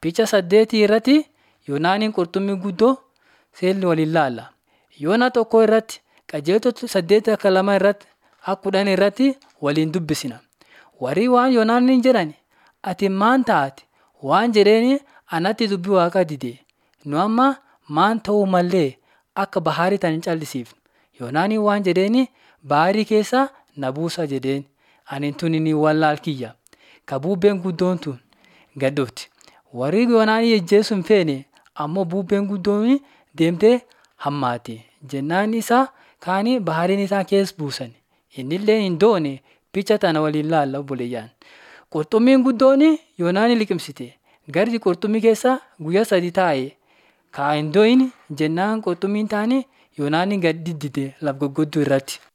Picha saddeetii irratti Yoonaaniin qurxummii guddoo seerri waliin ilaalla. Yoona tokko irratti qajeeltota saddeet akka lama irratti akka kudhan irratti waliin dubbisna. Warri waan Yoonaaniin jedhan ati maan taate waan jedheeni anatti dubbii waaqaa dide. Nu amma maan ta'uu mallee akka bahaarii tana hin callisiifnu. Yoonaaniin waan jedheeni baarii keessa na buusa jedheen. Ani tun inni wallaal kiyya. Ka bubbeen guddoon tun gad dhufti. Warri Yoonaanii ajjeesuu hin feene ammoo bubbeen guddoon deemtee hammaate. Jennaan isaa kaanii bahaariin isaa keessa buusan. Innillee hin doone picha tana waliin ilaalla obboleeyyaan. Qurxummiin guddoon Yoonaanii liqimsite. Garri qurxummii keessa guyyaa sadi taa'e. Kaa hin dooyin jennaan qurxummiin taane Yoonaanii gad diddide laf goggodduu irratti.